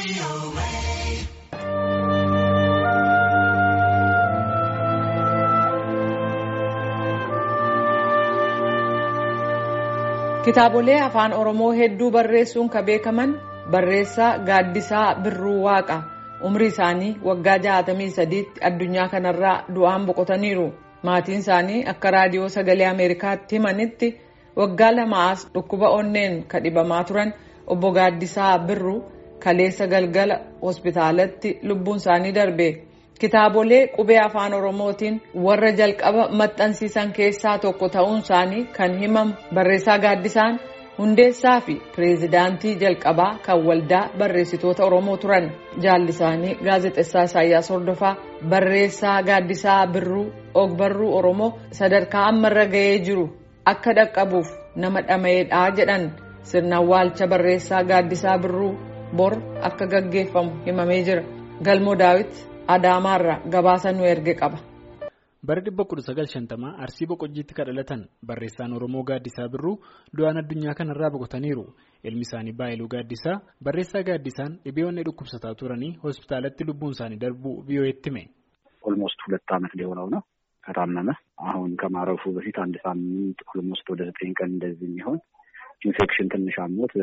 Kitaabolee afaan Oromoo hedduu barreessuun kan beekaman barreessaa Gaaddisaa Birruu Waaqa umrii isaanii waggaa 63tti addunyaa kanarraa du'aan boqotaniiru. Maatiin isaanii akka raadiyoo sagalee Ameerikaatti himanitti waggaa lamaas dhukkuba onneen kan dhibamaa turan obbo Gaaddisaa Birruu kaleessa galgala hospitaalatti lubbuun isaanii darbe. Kitaabolee qubee afaan Oromootiin warra jalqaba maxxansiisan keessaa tokko ta'uun isaanii kan himamu barreessaa Gaaddisaan hundeessaa fi pireezidaantii jalqabaa kan waldaa barreessitoota Oromoo turan. Jaalli isaanii gaazexessaa Isaayyaas Hordofaa barreessaa Gaaddisaa Birruu ogbarruu Oromoo sadarkaa ammarra ga'ee jiru akka dhaqqabuuf nama dhama'eedha jedhan sirna awwaalcha barreessaa Gaaddisaa Birruu bor akka gaggeeffamu himamee jira. Galmoo Daawit. Adaamaarraa gabaasa nu erge qaba. Bara 1950 Arsii Boqojjiitti kan dhalatan barreessaan Oromoo Gaaddisaa Birruu du'aan addunyaa kanarraa boqotaniiru. Ilmi isaanii Baayiluu Gaaddisaa barreessaa Gaaddisaan dhibee onnee dhukkubsataa turanii hospitaalatti lubbuun isaanii darbuu ቪኦኤtti hime. ኦልሞስት ሁለት ዓመት ሊሆነው ነው ከታመመ አሁን ከማረፉ በፊት አንድ ሳምንት ኦልሞስት ወደ ዘጠኝ ቀን እንደዚህ የሚሆን ኢንፌክሽን ትንሽ አሞት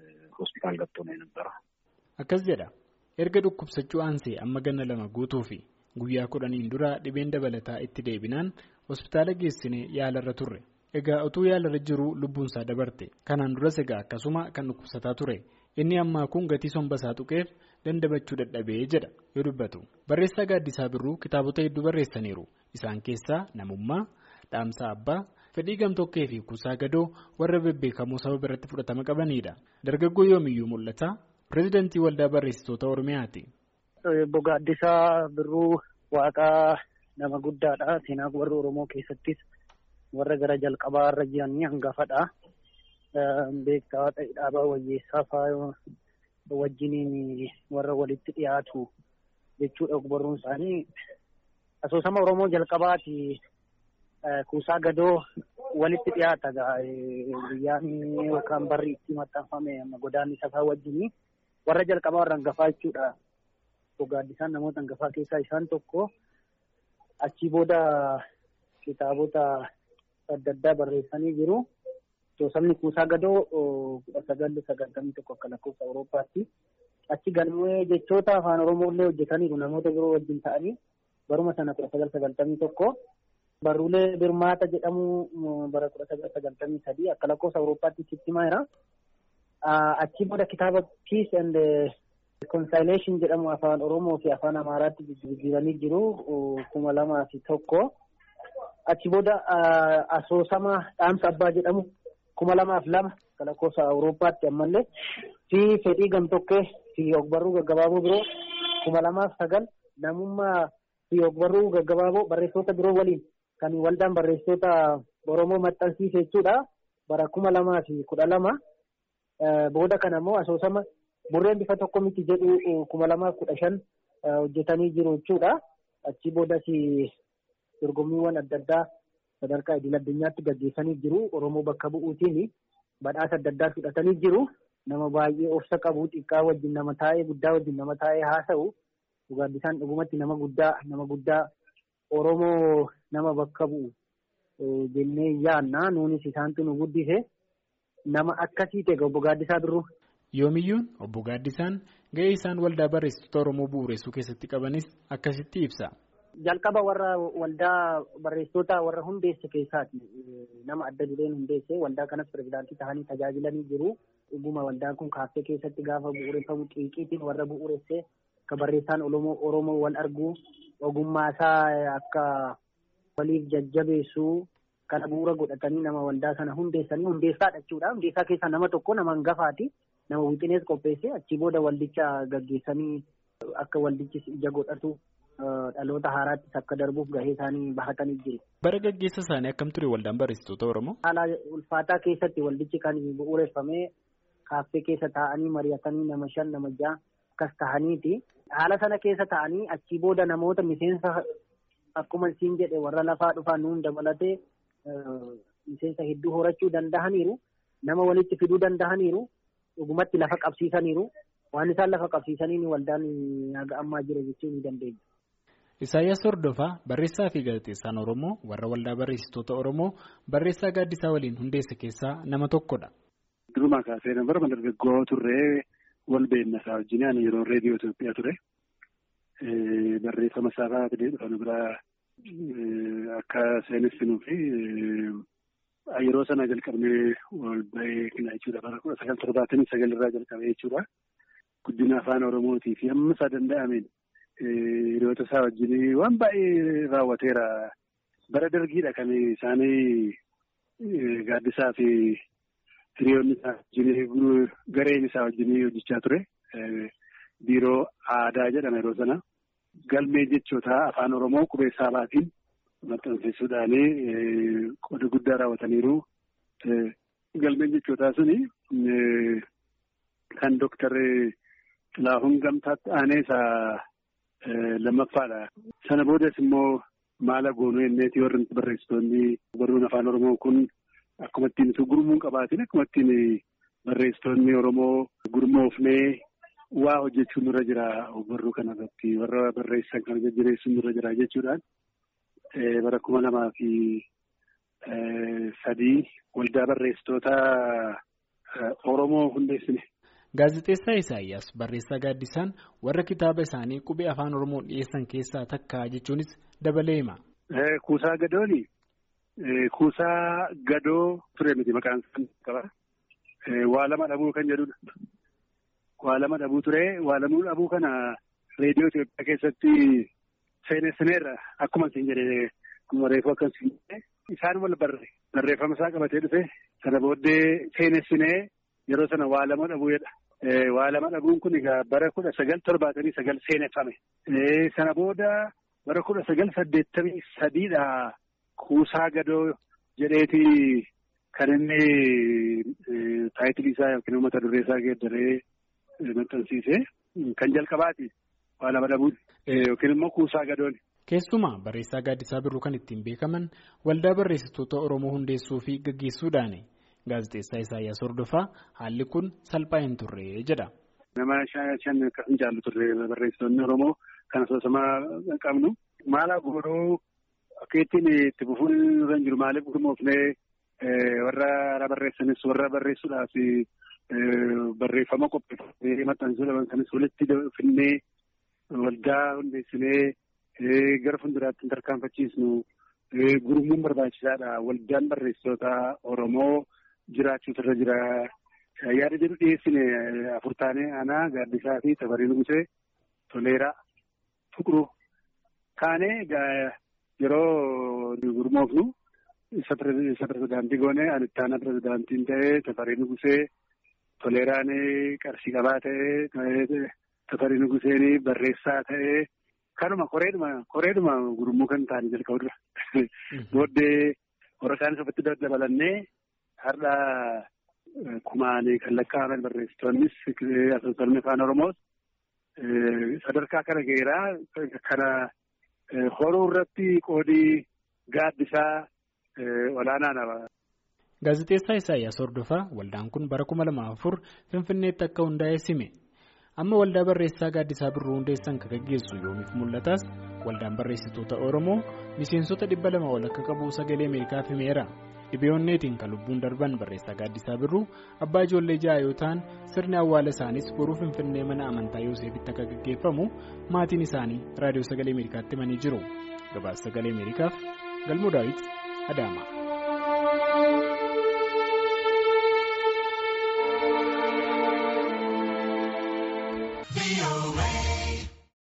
ሆስፒታል ገብቶ ነው የነበረው። akkas jedha erga dhukkubsachuu aansee amma ganna lama guutuu fi guyyaa kudhaniin dura dhibeen dabalataa itti deebinaan hospitaala geessinee yaalarra turre egaa utuu yaalarra jiru lubbuunsaa dabarte kanaan duras egaa akkasuma kan dhukkubsataa ture inni ammaa kun gatii sombasaa tuqeef dandabachuu dadhabee jedha yoo dubbatu barreessaa gaaddisaa birruu kitaabota hedduu barreessaniiru isaan keessaa namummaa dhaamsa abbaa fedhii gamtokkee fi kuusaa gadoo warra bebbeekamoo saba biratti fudhatama qabanidha dargaggoo yoomiyyuu mul'ata. pireezidantii waldaa barreessitoota oromiyaati. Obbo Gaaddisaa Birruu Waaqaa nama guddaadha. Seenaa warra Oromoo keessattis warra gara jalqabaa irra jiranii hangafadha. Beektaa ta'e dhaabaa wayyeessaa fa'aa wajjiniin warra walitti dhiyaatu jechuudha ogbarruun isaanii. Asoosama Oromoo jalqabaati kuusaa gadoo walitti dhiyaata guyyaan yookaan barri itti maxxanfame godaanni safaa wajjinii. warra jalqabaa warra hangafaa jechuudha. Gaaddisaan namoota hangafaa keessaa isaan tokko achii booda kitaabota adda addaa barreessanii jiru. Sabni kuusaa gadoo kudha sagal sagaltamii tokko akka lakkoofsa Awurooppaatti. Achi galmee jechoota afaan Oromoo illee hojjetaniiru namoota biroo wajjin ta'anii baruma sana kudha sagal sagaltamii tokko. Barruulee Birmaata jedhamu bara kudha sagal sagaltamii sadii akka lakkoofsa Awurooppaatti sitti maayira. Achii booda kitaaba Peace and Reconciliation jedhamu afaan Oromoo fi afaan Amaaraatti jijjiiranii jiru kuma lamaa fi tokko. Achi booda asoosama dhaamsa abbaa jedhamu kuma lamaaf lama akka lakkoofsa Awurooppaatti ammallee fi fedhii gamtokkee fi ogbarruu gaggabaaboo biroo kuma lamaaf sagal namummaa fi ogbarruu gaggabaaboo barreessitoota biroo waliin kan waldaan barreessitoota Oromoo maxxansiise jechuudha. Bara kuma lamaa fi kudha lama. Booda kana immoo asoosama burreen bifa tokko miti jedhu kuma lamaaf kudha shan hojjetanii jiru jechuudha. Achii boodas dorgommiiwwan adda addaa sadarkaa idil addunyaatti gaggeessanii jiru. Oromoo bakka bu'uutiin badhaasa adda addaa fudhatanii jiru. Nama baay'ee obsa qabu xiqqaa wajjin nama taa'ee guddaa wajjin nama taa'ee haasa'u. Gaaddisaan dhugumatti nama guddaa nama guddaa Oromoo nama bakka bu'u jennee yaanna. Nuunis isaantu nu guddise. Nama akkasii ta'e obbo Gaaddisaa Birruu. Yoomiyyuun obbo Gaaddisaan ga'ee isaan waldaa barreessitoota Oromoo bu'uureessuu keessatti qabanis akkasitti ibsa. Jalqaba warra waldaa barreessitoota warra hundeesse keessaati. Nama adda dureen hundeesse waldaa kanas pirezidaantii ta'anii tajaajilanii jiru. Dhuguma waldaan kun kaaffee keessatti gaafa bu'uureffamu xiiqiitiin warra bu'uuresse akka barreessaan Oromoo wal arguu ogummaasaa akka waliif jajjabeessu. Kana bu'uura godhatanii nama waldaa sana hundeessanii hundeessaadha jechuudha. Hundeessaa keessaa nama tokko nama hangafaati. Nama wixinees qopheesse achii booda waldicha gaggeessanii akka waldichi ija godhatu dhaloota haaraattis akka darbuuf gahee isaanii bahatanii jiru. Bara gaggeessa isaanii akkam ture waldaan barreessitoota Oromoo? Haala ulfaataa keessatti waldichi kan bu'uureffamee kaaffee keessa taa'anii mari'atanii nama shan nama ja'a akkas ta'aniiti. Haala sana keessa taa'anii achii booda namoota miseensa akkuma isiin jedhe warra lafaa dhufan nuun dabalatee. miseensa hedduu horachuu danda'aniiru nama walitti fiduu danda'aniiru dhugumatti lafa qabsiisaniiru waan isaan lafa qabsiisaniin waldaan haga ammaa jira jechuu ni dandeenya. Isaayyaas Hordofaa barreessaa fi gaazexeessaan Oromoo warra waldaa barreessitoota Oromoo barreessaa gaaddisaa waliin hundeesse keessaa nama tokkodha. Durumaa kaasee nama dargaggoo turree wal beeknasaa wajjin ani yeroo reediyoo Itoophiyaa ture. Barreeffama isaa baatee dhufan biraa akka seenessinuu fi yeroo sana jalqabnee wal beekna jechuudha. Bara kudha sagal torbaatamii sagal irraa jalqabee jechuudha. Guddina afaan Oromootii fi hamma isaa danda'ameen hiriyoota isaa wajjin waan baay'ee raawwateera. Bara dargiidha kan isaanii gaaddisaa fi hiriyoonni isaa wajjin gareen isaa wajjin hojjechaa ture. Biiroo aadaa jedhama yeroo sana. Galmee jechoota afaan Oromoo qubee saabaatiin maxxansiisuudhaan qooda guddaa raawwataniiru. Galmeen jechootaa suni kan Dooktar Xilaahuun Gamtaatti aanee isaa lammaffaadha. Sana boodas immoo maala goonuu jenneeti warri barreessitoonni barruun afaan Oromoo kun akkuma ittiin gurmuun qabaatiin akkuma ittiin barreessitoonni Oromoo gurmoofnee waa hojjechuun nurra jira barruu kanarratti warra barreessan kana jajjabeessuun nurra jira jechuudhaan bara kuma lamaa fi sadii waldaa barreessitoota Oromoo hundeessine. Gaazexeessaa Isaayyaas barreessaa gaaddisaan warra kitaaba isaanii qubee afaan Oromoo dhiyeessan keessaa takka jechuunis dabalee hima. Kuusaa gadooni. Kuusaa gadoo ture miti maqaan isaa qaba. Waa lama dhabuu kan jedhudha. Waa lama dhabuu ture. Waa lama dhabuu kana reediyoo Itoophiyaa keessatti seenessineerra akkuma isin jedhee akkuma reefuu akkasiin isaan wal barre barreeffama isaa qabatee dhufe sana booddee seenessinee yeroo sana waa lama dhabuu jedha. Waa lama dhabuun kun egaa bara kudha sagal torbaatamii sagal seeneffame. Sana booda bara kudha sagal saddeettamii sadiidha kuusaa gadoo jedheeti kan inni taayitilii isaa yookiin mata duree isaa geeddaree maxxansiise kan jalqabaati waa lama dhabuun yookiin immoo kuusaa gadoon. Keessumaa barreessaa gaaddisaa birruu kan ittiin beekaman waldaa barreessitoota Oromoo hundeessuu fi gaggeessuudhaani. Gaazexeessaa Isaayyaas Hordofaa haalli kun salphaa hin turre jedha. Nama shan akkasuma jaallu turre barreessitoonni Oromoo kan asoosamaa qabnu. Maala godhuu akka ittiin itti fufuun irra hin jiru maaliif gurmoofnee warra barreessanis warra barreessuudhaaf barreeffama qopheeffamee maxxansuudhaan kanis walitti finnee waldaa hundeessinee gara fuulduraatti hin tarkaanfachiisnu gurmuun barbaachisaadha. Waldaan barreessitoota Oromoo. jiraachuutu irra jira. Yaada jedhu dhiyeessine afur taanee aanaa gaaddisaa fi tafarii nugusee toleeraa tuqruu kaanee yeroo gurmoofnu isa pirezidaantii goone ani itti aanaa pirezidaantiin ta'ee tafarii nugusee toleeraan qarshii qabaa ta'ee tafarii nuguseen barreessaa ta'ee kanuma koreedhuma koreedhuma gurmuu kan ta'anii jalqabu dura. Booddee warra kaanis ofitti dabalannee. Har'a kumaanii kan lakkaa'aman barreessitoonnis asoosamni afaan Oromoos sadarkaa kana geeraa kana horuu irratti qoodii gaaddisaa olaanaadha. Gaazexeessaa Isaayyaas Hordofaa waldaan kun bara kuma lama afur Finfinneetti akka hundaa'e sime. Amma waldaa barreessaa gaaddisaa birruu hundeessan kan gaggeessu yoomiif mul'ataas waldaan barreessitoota Oromoo miseensota dhibba lama ol akka qabu sagalee Ameerikaaf himeera. Dhibeeonneetiin kan lubbuun darban barreessaa gaaddisaa birruu abbaa ijoollee ja'a yoo ta'an sirni awwaala isaaniis boruu finfinnee mana amantaa Yooseefitti akka gaggeeffamu maatiin isaanii raadiyoo sagalee Ameerikaatti himanii jiru. Gabaasa sagalee Ameerikaaf galmoo daawit Adaama.